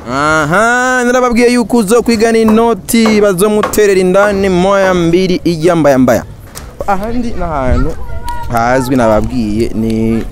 aha narababwiye yuko uzo kwigana inoti bazomuterera indani moya mbiri ijya mbaya mbaya ahandi n'ahantu hazwi nababwiye ni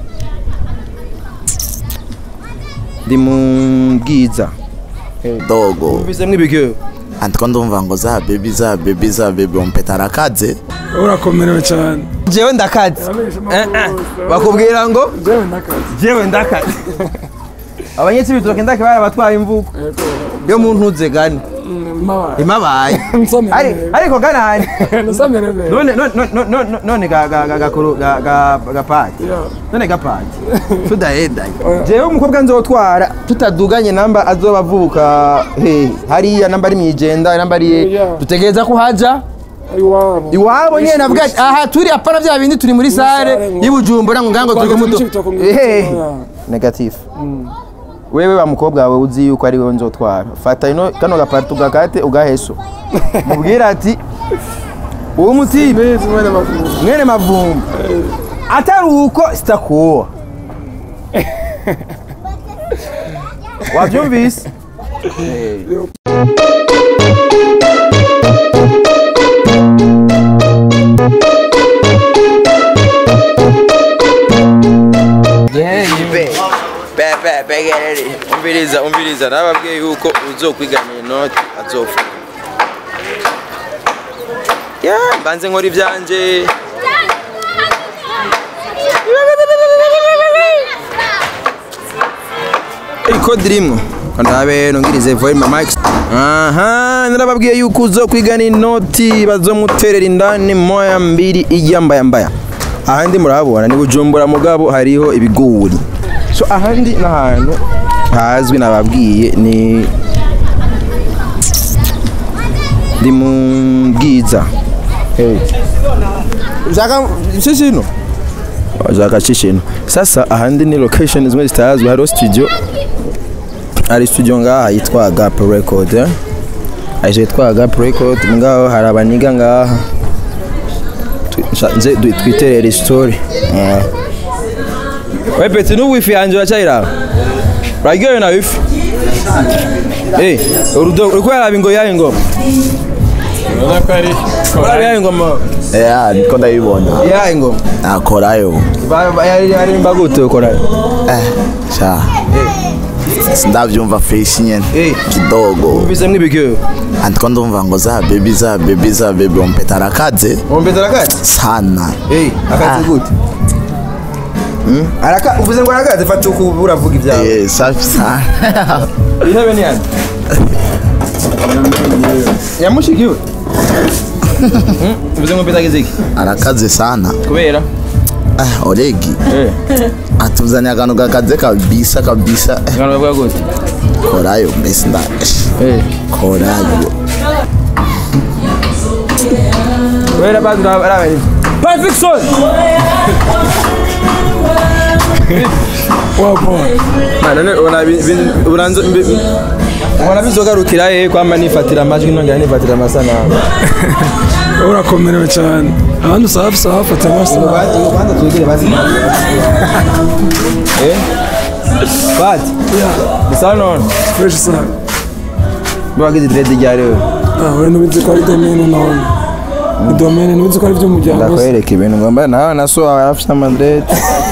ndi mu bwiza dogo mvise mw'ibigyo andiko ndumva ngo za bebi za bebi za bebi umpeta arakaze urakomerewe cyane jewe ndakaze Eh, eh. bakubwira ngo jewe ndakazi jewe ndakaze abanyetsi bitoke ndake barabatwaye imvugo yo mu ntuze gani mabaye imabaye nsomere Ari- ariko ganani nsomere be none none none none none ga ga ga gakuru ga ga gapati none gapati tudahendanye jewe umukobwa nzotwara tutaduganye namba azoba avuka he hariya namba ari mwijenda namba ari Yeah. dutegereza ko haja iwabo iwabo nyene navuga ati, aha turi apana vya bindi turi muri sare sare, ngo- y'ibujumbura ngo ngango turi Rwanda kumuto turi Cibitoke ngo- ehe Yeah. negative wewe wa mukobwa wawe uzi yuko ari wewe nzotwara fata ino kano gapati ugakate ugaheso mubwira ati uwo mutibe bezi mwene mavuzi mwene mavumba atari uko sitakuwa wabyumvise umviriza umviriza nababwiye yuko uzokwiganira inoti azofa ya mbanze nkora ibyanje ikodi rimwe ndabe nongirize volume mic aha narababwiye yuko uzo kwigana inoti bazomuterera indani moya mbiri ijya mbaya mbaya ahandi murahabona ni bujumbura mugabo hariho ibiguri so ahandi n'ahantu hazwi nababwiye ni ndi mu bwiza ushaka shishino ushaka shishino sasa ahandi ni location zimwe zitazwi hariho studio hari studio ngaha yitwa Gap Record eh? aje yitwa Gap Record ngaho hari abaniga ngaha Tu- nsha- nze du- twiterere story Eh. we peti n'ubu wifi yanje uracyayiraba uraryohewe na wifi Eh, urudo uriko yaraba ingo yayo ngoma uraba yayo ngoma ya niko ndayibona yayo ngoma nakorayo Ba- ba- yari yari mbagute ukora eh sha sindavyumva fresh nyene Eh. kidogo umvise mw'ibigyo andiko ndumva ngo za bebi za bebi za bebi umpeta arakaze umbeze arakati sana Eh, akazi gute Hmm? araka uvuze ngo arakaze fata uko uravuga ibyawe eh safi sana intebe ni hano yamushikiwe Hmm? uvuze ngo mbetageze iki arakaze sana kubera ah oregi eh atuzanye akantu gakaze kabisa kabisa eh, ngano bavuga gute korayo mbese nda eh korayo kubera bandi araba ni perfection wapo mana ne ona uranzo ubona bizogarukira hehe kwamba nifatira amajwi nongera nifatira amasanamu urakomerewe cyane abandi usaba usaba fata amasaha ubanza twigire basi eh bati bisa none fresh sana bagize dread ryari wewe ah we nubizi ko ari domene none ni domene nubizi ko ari iby'umuryango se ndakwereka ibintu ngomba nawe na so wawe afite amadred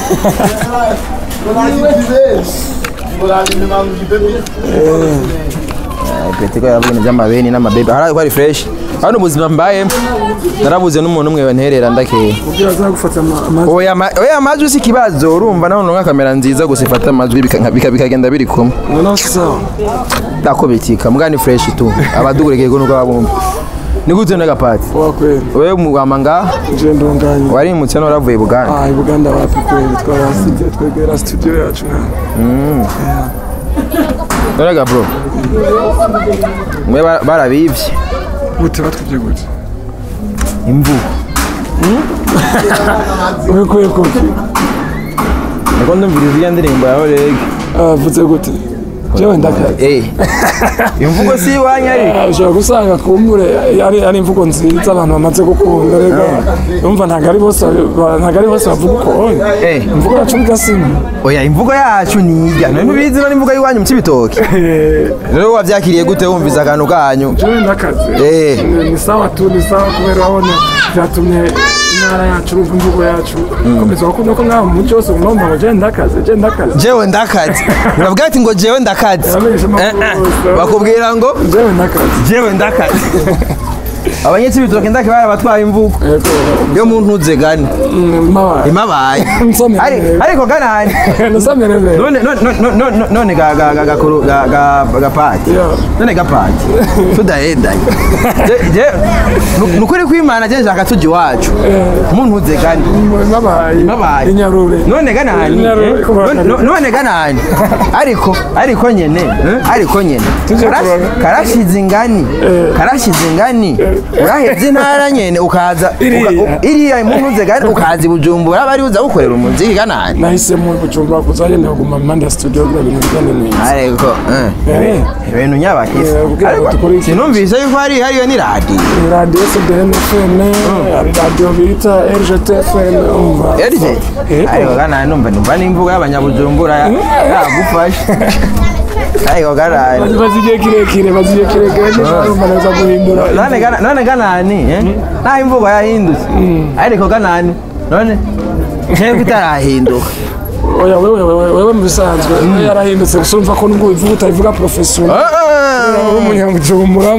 peti ko yaravuga ibintu by'amabeni n'amabebe hari ko ari fresh hano ubuzima mbayemo narabuze n'umuntu umwe banterera ndakeye kugira azagufata ama- amajwi oya ma- oya amajwi si ikibazo urumva naho nunga kamera nziza gusa ifata amajwi bika- bika- bikagenda biri kumwe noneho si sawa ndako bitika mbwa ni fresh tu abadugurike ko nuko babumva ni gute n'agapati wakweli wewe mugama ngaha je ndunganye warimutse n'uravuye buganda ah i buganda wapi kweli twarasize twegera studio yacu mwana Noraga bro mwe ba- barabivye gute batwibye gute imvugo ubikuye kuki niko ndumviriza iya ndirimbo yawe rege ah vuze gute jewe ndakaze eh imvugo si iwanyu ariko Ah, ushobora gusanga kumbure ari ari imvugo nziza abantu bamaze gukunda rega umva ntabwo ari bose ba- ntabwo ari bose bavuga uko Eh. imvugo yacu bigasima oya imvugo yacu nijya none ntubizi no n'imvugo y'iwanyu mu cibitoke rero wavyakiriye gute wumvise akantu kanyu jewe ndakaze Eh. ni sawa tu ni sawa kubera urabona byatumye intara yacu urumva imvugo yacu komeza gukunda ko ngaho mu muco wose unomba ngo jewe ndakaze jewe ndakaze jewe ndakaze uravuga ati ngo jewe ndakaze Abamenyesha amakuru Eh, eh. bose. bakubwira ngo jewe ndakaze jewe ndakaze abanyecibitoke ndake barabatwaye imvugo yego yo mu ntuze gani mm, mabaye imabaye nsomere Ari- ariko ganani nasomere mbere none none none none none ga ga ga gakuru ga ga gapati Yeah. none gapati tudahedanye Je- je nu- nukuri kwimana je nshaka tuji wacu umuntu uze gani mabaye Mabaye. inyarure none ganani Inyarure, eh? kuba None- kare. none ganani ariko ariko nyene eh? ariko nyene Tuje Karash- kuroga. karashize ingani karashize ingani urahevye intara nyene ukaza Iriya. uka- u- iriya umuntu uze gani ukaza i bujumbura bari uza gukorera umuziki ganani nahisemo gucumbura kuzagenda kuguma impande ya studio kugira ibintu bigende neza ariko eh. Eh, ibintu nyabakisi Eh, ubwira ngo dukore iki? sinumvise yuko hari hariyo ni radiyo ni radiyo cdn fm hari radiyo bita rgt fm umva erije Yego. ariko kana numva numva n'imvugo y'abanyabujumbura yagufasha ariko kanani bazi igihe kirekire bazi igihe kirekire ntibarumva neza guhindura none kana- none kanani eh? naho imvugo yahindutse ariko kanani none ntego itarahinduka oya wewe wewe wewe mu bisanzwe iyo yarahindutse gusa urumva ko nubwo ubivuga utabivuga professional uri umunyamujumbura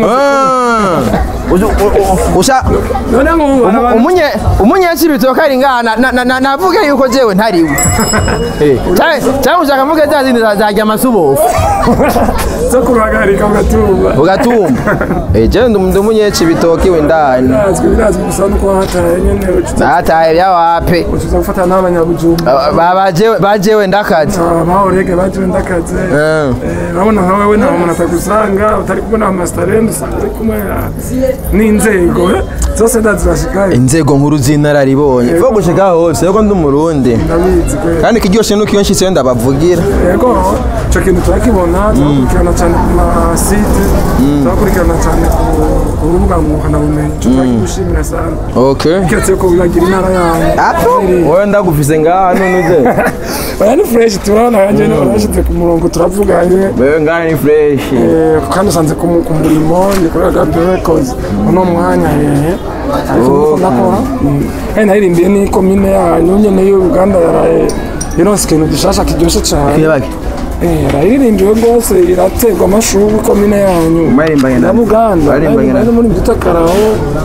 Uzu- u- u- usa none nk'ubu hari abantu- umunye umunyakibitoke ari ngaha na- na- na- navuge yuko jewe ntariwe Canke- canke ushaka mvuge za zindi za- zarya amasubofu zo kuruhagarika ugatumva ugatumba Eh, jewe ndi ndi umunyakibitoke wendani birazwi birazwi gusa nuko wahataye nyene ucuza nataye byawape ucuza gufata n'abanyabujumba Ba- ba- bajewe- bajewe ndakazi bahorege bajiwe ndakaze Eh. Eh, urabona nka wewe nta muntu atagusanga utari kubona amastarende usanga uri kumwe ah, n'inzego eh, zose ndazibashikaye inzego nkuru z'inararibonye vo gushika hose yuko ndi umurundi ndabizi kwe kandi ikiryoshe nuko iyo nshitseyo ndabavugira yego icyo kintu turakibona turakurikirana cyane ku masite turakurikirana cyane ku- ku rubuga ngurukanabumenyi icyo turakigushimira cyane okay keretse ko bibagira intara yanyu ato wowe ndagufise ngaha none uze oya ni fureshi turabona yanjye urashyize ku murongo turavuganye wewe ngaha ni fresh Eh, kandi usanze ku mu- ku murimo ndi kuri agape records uno mwanya hehe ariko nuko ndakora Mm. kandi naririmbiye n'ikomine yanyu nyene y'uruganda yaraye ironse ikintu gishasha kiryoshye cyane kebake Eh, yarayiririmbiwe rwose iraterwa amashuri komine yanyu Mwarimbanye na- na buganda mwarimbanye na- bari muri bita karaho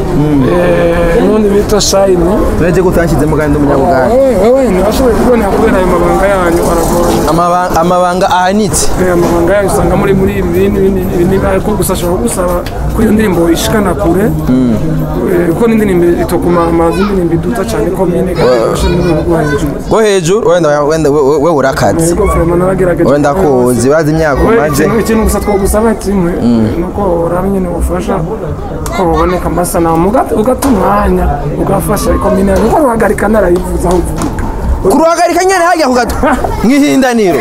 eh, n'undi bita shayini turetse ko utanshyizemo kandi umunyabuganda wewe wewe ntibashoboye kubonera kubera ayo mabanga yanyu aragoye Amaba- amabanga ahanitse Eh, amabanga yanyu usanga muri muri ibi bintu binini niba ariko gusa ashobora gusaba ko iyo ndirimbo ishikana kure Eh, kuko n'indirimbo itokuma amazi indirimbo iduta cyane komine kandi ifashe mu rwego rwo hejuru rwo hejuru wenda wenda we- we urakaze yego vraiment naragerageje wenda kuzi bazi imyaka We, umaze ikintu ikintu gusa twagusaba kimwe nuko uraba nyine ubufasha ko buboneka amasanamu uga- ugata umwanya ugafasha ikomine yawe kuko ruhagarika narayivuza aho uvuga kuruhagarika nyene hajya kugato nk'ihindaniro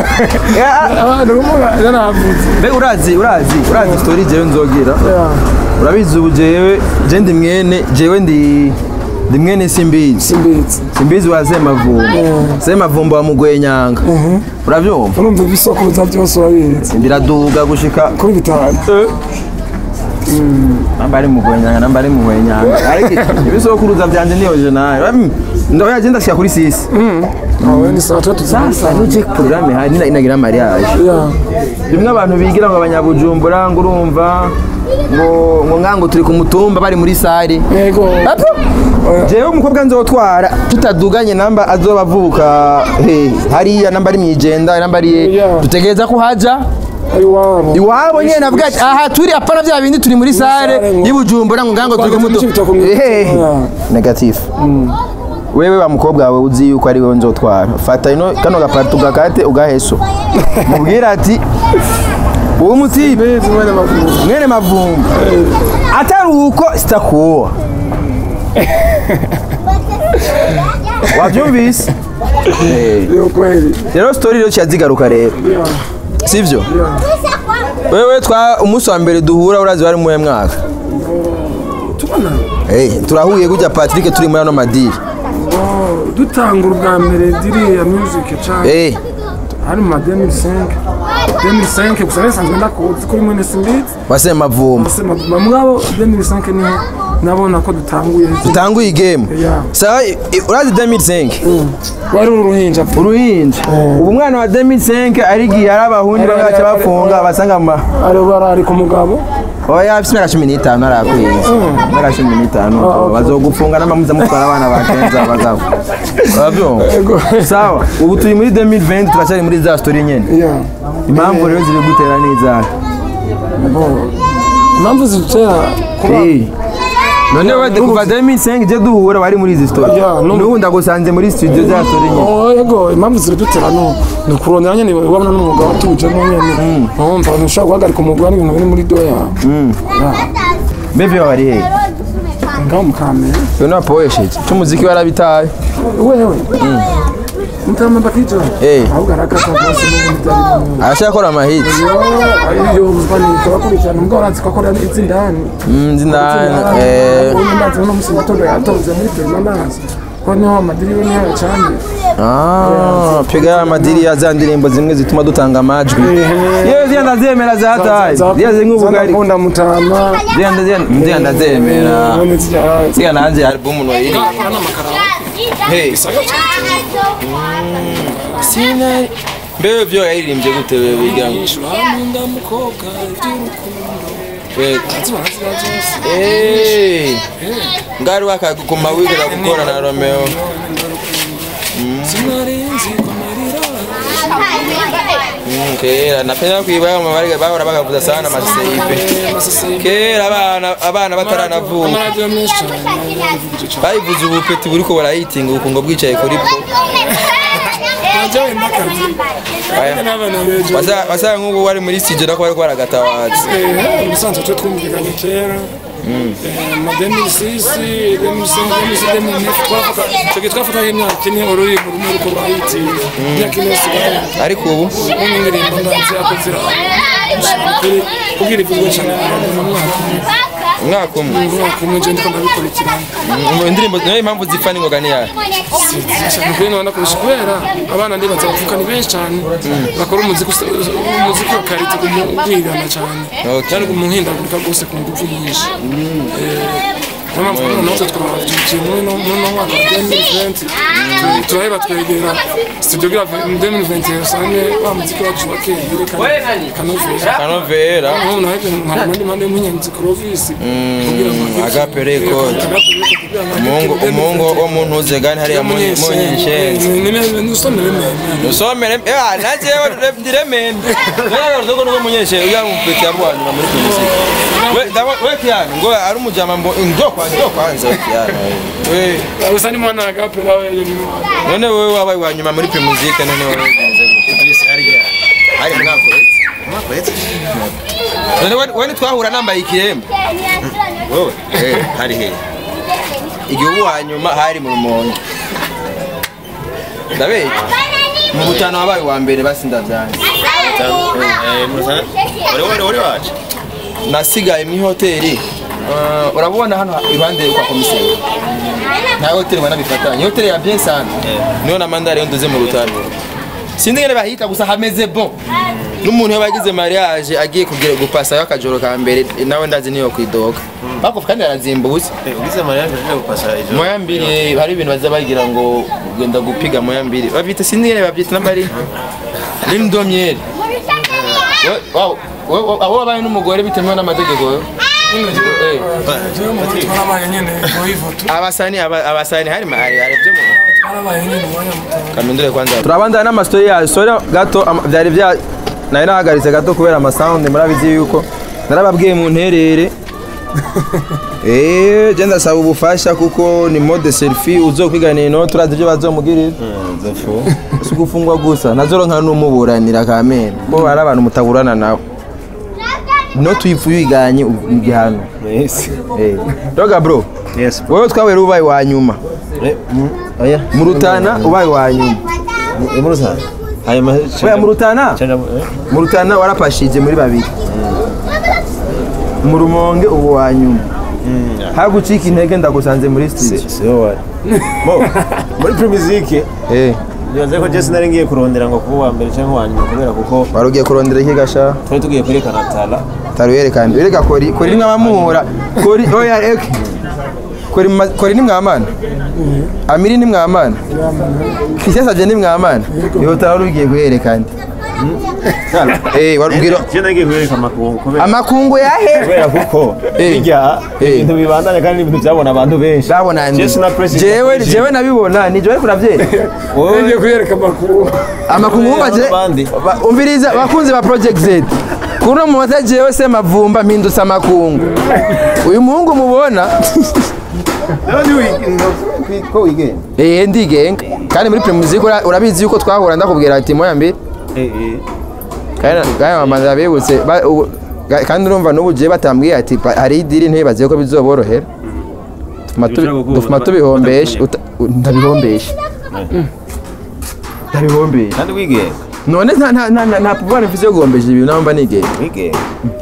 abantu bumuga yaravuze mbe urazi urazi urazi story jewe nzogira urabizi ubu jewe je ndi mwene jewe ndi ndi mwene simbizi simbitse simbizi wa semavumba semavumba wa mugwenyanga uravyumva urumva ibisokuruza byose urabizi biraduga gushika kuri bitanu namba ari mugwenyanga namba ari mugwenyanga ariko ibisokuruza vyanje niyo je nayo ndoya je ndashika kuri sisi awe ni saa tatu sasa nije programme hari ina- inagira mariage ya bimwe abantu bigira ngo abanyabujumbura ngo urumva ngo ngo ngango turi ku mutumba bari muri sare yego Apo! jewe umukobwa nzotwara tutaduganye namba azoba avuka he hariya namba ari mwijenda namba ari Yeah. dutegereza ko haja ari wabo iwabo nyene navuga ati aha turi apana vya bindi turi muri sare sare ngo- y'ibujumbura ngo ngango turi ku Rwanda mutumba turi ku Ehe. Yeah. negative wewe wa mukobwa wawe uzi yuko ari wewe nzotwara fata ino kano gaparti ugakate ugaheso mubwira ati uwo mutibe bezi mwene makuru mwene mavumba atari uko sitakuwa wabyumvise Eh, yo kweli rero story rero kiyazigaruka rero sivyo wewe twa umunsi wa mbere duhura urazi wari muhe mwaka tubona hey, turahuye gutya patrick turi muri ano madiri oh, dutangura ubwa mbere diriya music cyane hey. hari mu ma 2005 2005 gusa nasanzwe ndakuzi kuri mwene simbizi wasema mavumba mugabo 2005 niho nabona ko dutanguye dutanguye igame Yeah. sawa i- i- urazi 2005 wari uruhinja uruhinja ubu umwana wa 2005 arigiye ari abahundi bagaca bafunga basanga mu ma ari barari ku mugabo oya afite imyaka cumi n'itanu arakwiye imyaka cumi n'itanu bazogufunga n'amamuza mutwara abana ba kenza bagabo urabyumva Ego. sawa ubu turi muri 2020 turacyari muri za story nyene Yeah. impamvu rero ziri gutera n'izaha Bo. impamvu zitera kuba Eh. none wade kuva 2005 je duhura wari muri izi story Yeah, no. n'ubu ndagusanze muri studio za story nyene Oh, yego impamvu ziradutera no ni ukurondera nyine wabona n'umwuga watujemo nyine wumva ntushobora guhagarika umwuga n'ibintu biri muri doya bebe wari hehe ngaho mukamera uyu ni wapoesheje cy'umuziki warabitaye wewe mutama bakija Eh. ahubwo arakata rwose n'ubundi byari bimwe arashakora amahiti iyo banika bakurikirana ubwo barazi ko akora izindani ndindani eh ubundi ndazi uno musi gitondo yatonze muri permanence ko niho amadiri yo niho yacanye Ah, piga ya madiri ya za ndirimbo zimwe zituma dutanga amajwi yewe ziya ndazemera zataye ziya zink'ubugari Zandakunda mutama ziya ndazemera ziya ndazemera none zijya ziya nanjye album no iri hey sinari mbewe vyo yaririmbye gute wewe wiga wewe Eh, ngari wakaguma wigira gukora na Romeo Mm, kera napenda kwiba mu bari bahora bagavuza sana amaseipe kera abana abana bataranavuka bayivuze ubupeti buriko barayitinga ubukungo bwicaye kuri po Aya. Wasa- wasanga nk'ubu wari muri studio nako bariko baragatabaza umusanzu cyo twumvikanye kera ma 2006 2005 2009 twafata cyo twafata imyaka ine ururirimbo rumwe ruko rwahitiye imyaka ine sigaye ariko ubu n'indirimbo ndanze akozira kuri kubwira ivurwa cyane mu mwaka umwaka umwe umwaka umwe je ndiko ndabikurikirana Mm, indirimbo nayo impamvu zipfa n'ingoga ni yayo kuri none kurusha kubera abana ndi bazavuka ni benshi cyane bakora umuziki usa- umuziki wa karite kumwigana cyane Okay. cyane kumuhindagurika rwose ku ngufu nyinshi niyo mpamvu noneho twe twabyukiye muri no muri no mwaka wa 2020 tu- turaheba twegera studio gira 2021 usange wa muziki wacu wa kera yerekana kanovera kanovera ubu nahebye nkabona ndi mande y'umunyamuziki Clovis kugira ngo Agape Record. umuhungu umuhungu wo mu ntuze gani hariya mu mu nyenshenzi usomere eh naje ndiremende rero ndogo ndogo munyenshenzi uya mupeti yarwanyuma muri kumuziki we dawa we kiyana ngo ari umujama mbo ndo kwa ndo kwanza we kiyana we usa ni mwana agape nawe ni mwana none wewe wabaye wa nyuma muri primuzike none wewe bimeze hariya hari mwako none we- we twahura nambaye ikiremba wowe eh hari he igihe ubu wa nyuma hari mu rumonge ndabeye mu butano wabaye wa mbere basi ndavyanze wari wacu nasigaye mu hoteli Uh, urabona hano iruhande kwa komiseri nta hoteli ubona bifatanye hoteli ya bien sana niyo na mandari yo nduze mu rutaro sinzi ngene bahita gusa hameze bon n'umuntu iyo bagize mariage agiye kugira gupasayo akajoro ka mbere nawe ndazi niyo kwidoga bakufa kandi arazimbutse ugize mariage uje gupasa ejo moya mbiri hari ibintu baza bagira ngo genda gupiga moya mbiri babyita sinzi ngene babyita n'amari n'indomyeri abo wabaye n'umugore bitemewe n'amategeko yo Eh. twarabaye nyine mu ifoto abasani aba- abasani hari ma- hari hari byo mu twarabaye nyine mu mwanya muto kamindure kwanza turabandana n'amastori yayo sori gato ama- byari bya nari nahagaritse gato kubera amasaundi murabizi yuko narababwiye mu nterere Eh, je ndasaba ubufasha kuko ni mode selfie uzokwiganira ino turazi ibyo bazomugirira si gufungwa gusa nazoronka n'umuburanira kamene ko hari abantu mutaburana nawe no tuyifu yiganye igihano yes Eh, doga bro yes wewe twabera ubaye wa nyuma oya mu rutana ubaye wa nyuma muri sana hanyuma oya mu rutana Canja mu- eh? mu rutana warapashije muri babiri mu rumonge ubu wa nyuma hagucika intege ndagusanze muri studio Si- siho wari Mo, muri primizike eh nibaze ko jesi nari ngiye kurondera ngo kuba uwa mbere cyangwa uwa nyuma kubera kuko wari ugiye kurondera iki gasha twari tugiye kwerekana tala taruyerekana erega kori kori ni nk'abamuhura kori oya eke kori ma- kori ni mwamana amiri ni mwamana kishasaje ni mwamana iyo tara ugiye guherekana eh warubwira je nagiye kwereka amakungu kubera amakungu yahe kubera kuko Eh. bijya Eh. ibintu bibandanya kandi ibintu byabona abantu benshi babona ndi Jesi na Press jewe Information. jewe nabibona ni jewe kuravyera Wowe- ngiye kuyereka amakuru amakungu baje Abandi. ba- umviriza bakunzi ba project Z kuno mu mata jewe se mavumba mpindutse amakungu uyu muhungu mubona ko wigenga eh ndigenga kandi muri primusic urabizi yuko twahura ndakubwira ati moya mbere eh eh kandi kandi mama ndabibutse ba- ubu- ga- kandi urumva n'ubu je batambwiye ati pa- hari idiri ntibaze ko bizoborohera Dufuma tubi- Bishobora gukunda, dufuma ba- tubihombesha batakunyega. uta- u- ndabihombesha ndabihombesha kandi wigenga none nta nta nta nta- nta pouvoir mfise yo guhombesha ibintu naho mba nigenga wigenga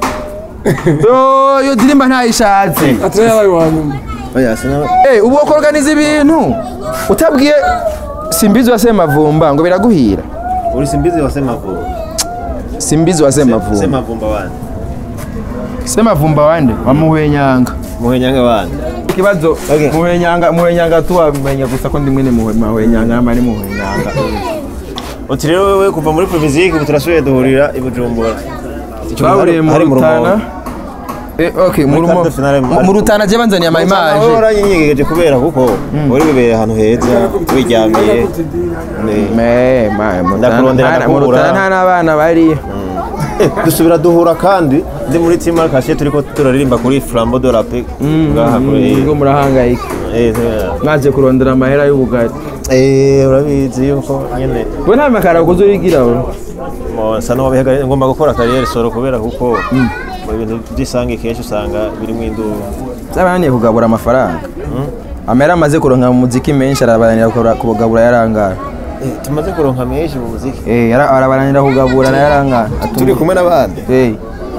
yo yo dirimba ntayishatse atari yabaye uwa nyuma oya sina Eh, ubu wakorganiza ibintu utabwiye simbizi wa semavumba ngo biraguhira uri simbizi wa semavumba simbizi wa semavumba semavumba wandi semavumba wande wamuhwenyanga muhenyanga wandi ikibazo Okay. muhwenyanga muhwenyanga tu wamenya gusa ko ndi mwene muhwe- muhwenyanga ama ni muhwenyanga uti rero wewe kuva muri primizike ubu turasubiye duhurira i bujumbura twahuriye mu Hari rutana Rumonge. Eh, okay mu Muri Rumo- quart de finale mu- mu- mu rutana je banzaniye ama wowe image waranyenyegeje kubera kuko wari wibereye ahantu heza wiryamiye Ne- Me, ma, mu Ndakurondera Rutana- mu ndakubura. rutana nta n'abana bari Eh, dusubira duhura kandi ndi muri team Marcasier turiko turaririmba kuri Flambeau de la Paix ngaha kuri ngo murahangayika eh eh, mwaje kurondera amahera y'ubugari eh urabizi yuko nyene we nta makara kuzo urigira we mo sa no bihaga ngomba gukora carrière solo kubera kuko mu bintu by'isange kenshi usanga birimo induru zabananiye kugabura amafaranga amahera amaze kuronka mu muziki menshi arabananira kugabura- kugabura yarangara Eh, tumaze kuronka menshi mu muziki Eh, yara- arabananira kugabura na yarangara turi kumwe n'abandi Eh,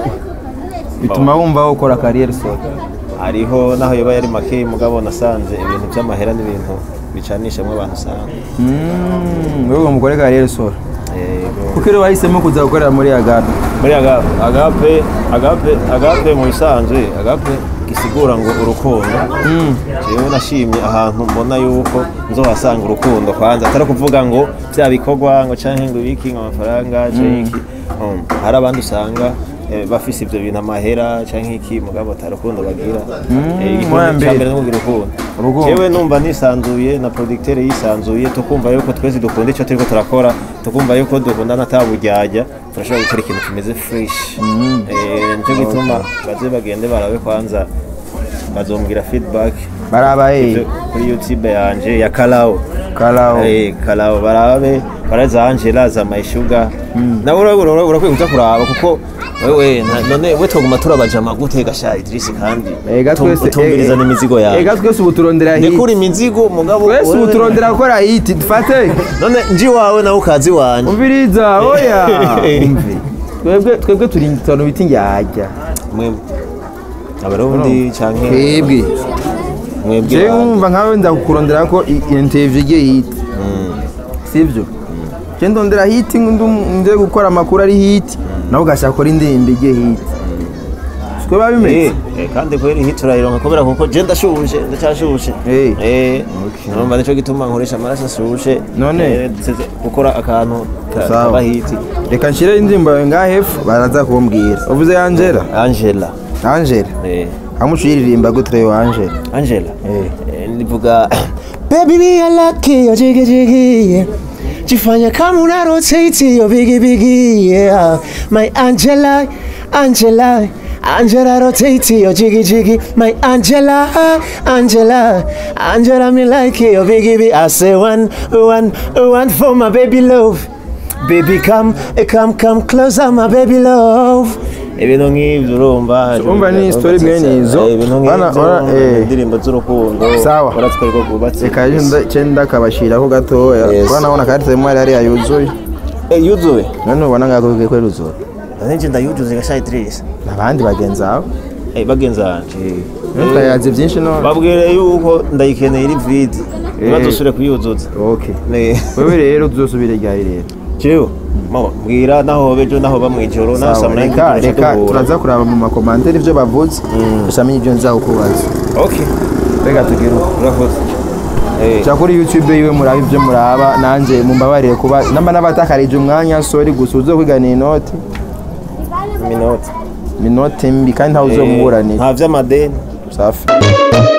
bituma wumva ukora kariyeri solo hariho naho yoba yari make mugabo nasanze ibintu by'amahera n'ibintu bicanishamo abantu usanga Mm, wewe mukore kariyeri solo Yego. kuko rero wahisemo kuza gukorera muri agape muri agape agape agape agape mu bisanzwe agape gisigura ngo urukundo jewe nashimye ahantu mbona yuko nzohasanga urukundo kwanza atari kuvuga ngo bya bikorwa ngo canke ngo ibiki ngo amafaranga canke iki Um, hari abandi usanga eh, bafise ivyo bintu amahera canke iki mugabo ata rukundo bagira Eh, igikorwa mwambere. ca mbere no kugira urukundo Urukundo. jewe numva nisanzuye na producteur yisanzuye tukumva yuko twese dukunda icyo turiko turakora tukumva yuko dukundana ataburyarya turashobora gukora ikintu kimeze fresh Eh, nico gituma baze bagende barabe kwanza bazombwira feedback barabaye Ivyo kuri youtube yanje ya karawo karawo Eh, karawo barabe baraza angela za mayishuga nawe urabura urakwiye kuza kuraba kuko wewe nta- none we twaguma turabajama gute gasha Idris kandi Ega utum- twese utumviriza n'imizigo yawe ega twese ubu turondera hiti ndekura imizigo mugabo twese ubu wewe- turondera gukora hiti dufate none nji wawe nawe ukazi wanjye umviriza oya umve twebwe twebwe turi itontu bita indyarya mwebwe abarundi canke twebwe mwebwe jewe bande. wumva nkawe ndakukurondera ko i- interview igiye hiti sibyo je ndondera hiti nze gukora amakuru ari hiti nawe ugashaka gukora indirimbo igiye hiti siko biba Eh, bimeze eh, kandi kweri hit urayironka kubera kuko je ndashushe ndacyashushe Eh. eh urumva nico gituma nkoresha amaraso ashushe None? Eh, nseze gukora akantu ka- Sawa. kaba hiti reka nshire indirimbo yawe ngaha hepfo baraza kumbwira uvuze angela angela angela eh amuca uyiririmba gute yo angela angela Eh. Eh, ndivuga baby me a lucky yo jigi jigi yeah. jifanya kama una rotate yo bigi bigi yeah my angela angela Angela rotate yo jiggy jiggy my Angela Angela Angela me like yo biggie big I say one one one for my baby love baby come eh, come come closer my baby love ibintu nk'ibyo urumva urumva ni story mwene izo. Eh, ibintu Bana- nk'ibyo ora- eh. indirimbo z'urukundo Sawa. uratwereka rwubatse reka nda- ce ndakabashiraho gatoya Yes. urabona karite mwari hariya yuzuye Eh, yuzuye none ubona ngako ko ruzura nanjye ndayuzuze gashaye Idris abandi bagenzi bawe Eh, bagenzi banje twayaze byinshi none babwire yuko ndayikeneye iri vide ntibazosubire kuyuzuza okay Eh, wewe rero uzosubire ryari rero jewe mama mbwira naho bejo naho ba mwijoro naho saa Sawa, munani reka duca reka duhura. turaza kuraba mu makomantari ibyo bavuze usamenya ibyo nzakubaza okay reka tugire uko urakoze Eh, jya kuri youtube yiwe muraba ibyo muraba nanjye mumbabarire kuba namba n'abatakarije umwanya sori gusa uzo kwigana inoti minota minoti mbi kandi ntawe uzomuburanira nta vy'amadeni safi